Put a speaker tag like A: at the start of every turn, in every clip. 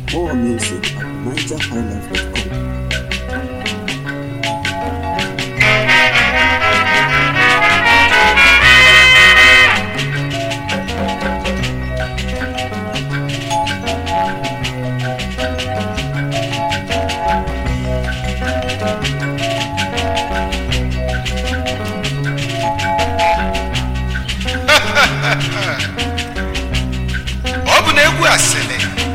A: More music at nigerhighlife.com.
B: ọ bụ na egwu asịrị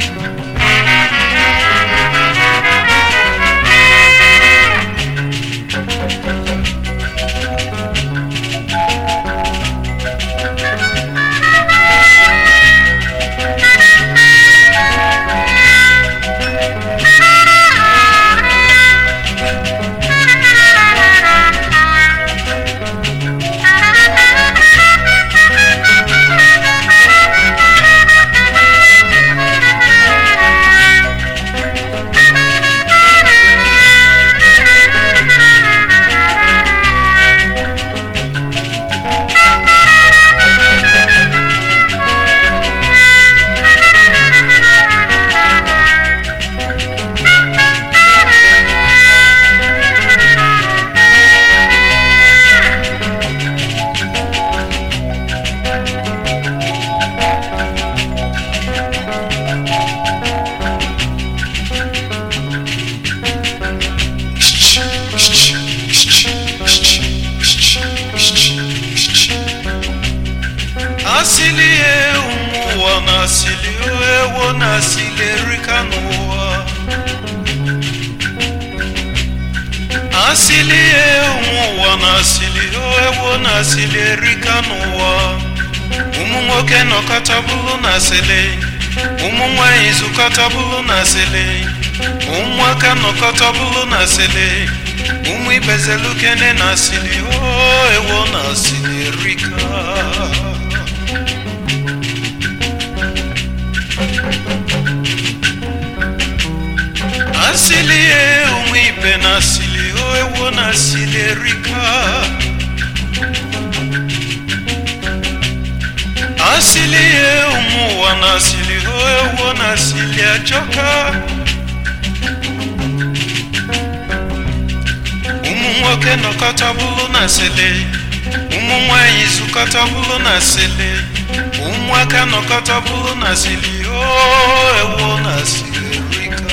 B: asịlị ụmụ ụwa na asịlị ewo na asịlị erika n'ụwa asịlị ụmụ ụwa na asịlị ewo na asịlị erika n'ụwa ụmụ nwoke nọkọta bụrụ na asịlị ụmụ nwanyị zụkọta bụrụ na asịlị ụmụaka nọkọta bụrụ na asịlị ụmụ ibezelukene na asịlị o ewo na asịlị erika asili ye ụmụ ibe na asili o ewo na asili erika asili ye ụmụ ụwa na asili o ewo na asili ajọka ụmụ nwoke nọkọta bụrụ na asili ụmụ nwanyị zụkọta bụrụ na asili ụmụaka nọkọta bụrụ na asili o ewo na asili erika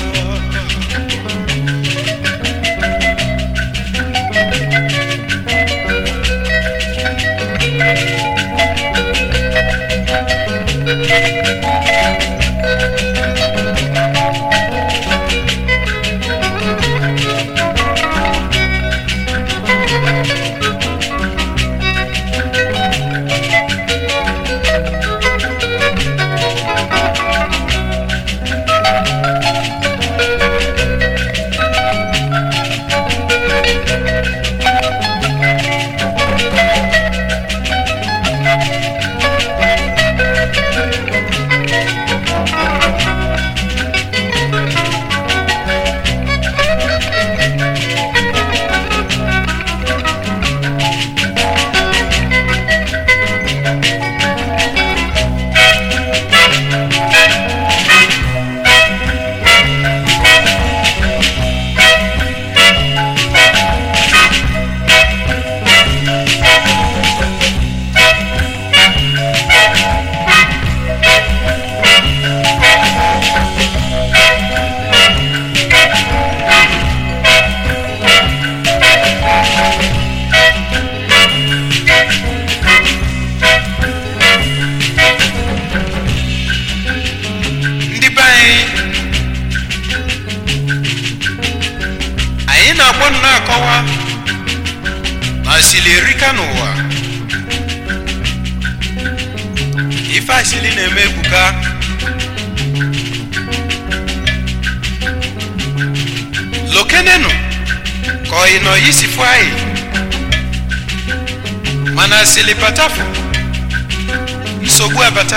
B: ndị be anyị anyị na-agbọ na-akọwa na asili erika n'ụwa ife asili na-eme ebuka lokenenu ka ọyị nọ isi fụ anyị mana asili patafu nsogbu abata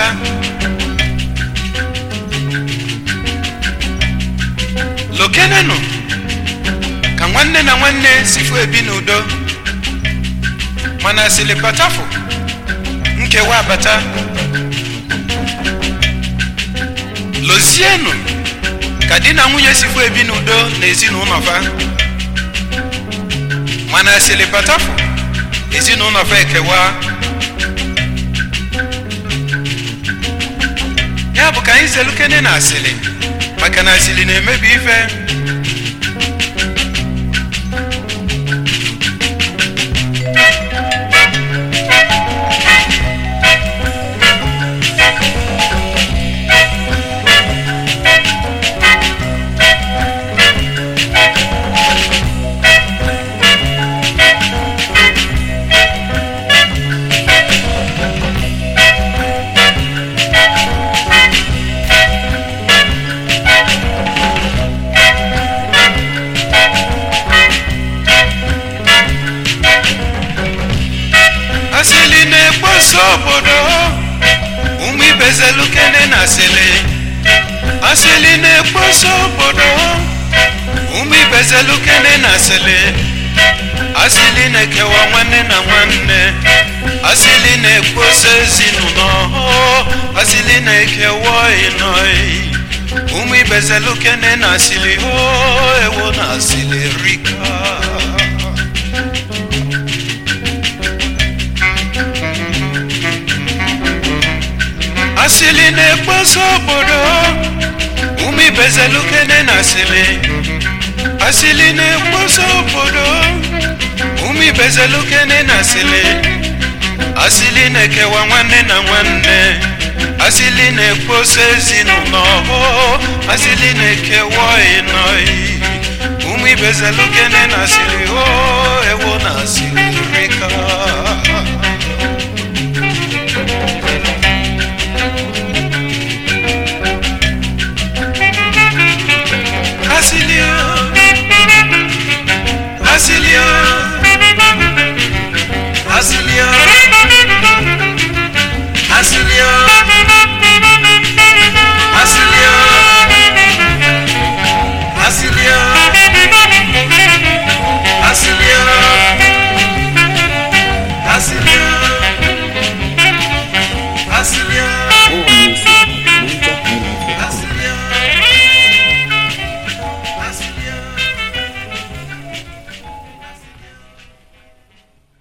B: lokenenu ka nwanne na nwanne sifu ebi n'udo mana asili patafu nkewa abata lozienu ka di na nwunye sikwu ebi n'udo n'ezinụlọ fa mana asịrị batafụ ezinụlọ fa ekewa ya bụ ka anyị zelukene na asịrị maka na asịrị na-emebi ife asịrị na-ekposa obodo ụmụ ibezelukene na asịrị asịrị na-ekposa obodo ụmụ ibezelukene na asịrị asịrị na-ekewa nwanne na nwanne asịrị na-ekposa ezinụlọ asịrị na-ekewa ịnọị ụmụ ibezelukene na asịrị o ewo na asịrị rika asịrị na-ekposa obodo ụmụ ibezelukene na asịrị asịrị na-ekposa obodo ụmụ ibezelukene na asịrị asịrị na-ekewa nwanne na nwanne asịrị na-ekposa ezinụlọ asịrị na-ekewa ịnọị ụmụ ibezelukene na asịrị o ewo na asịrị rika Asilia, Asilia, Asilia, Asilia, Asilia, Asilia, Asilia, Asilia, Asilia.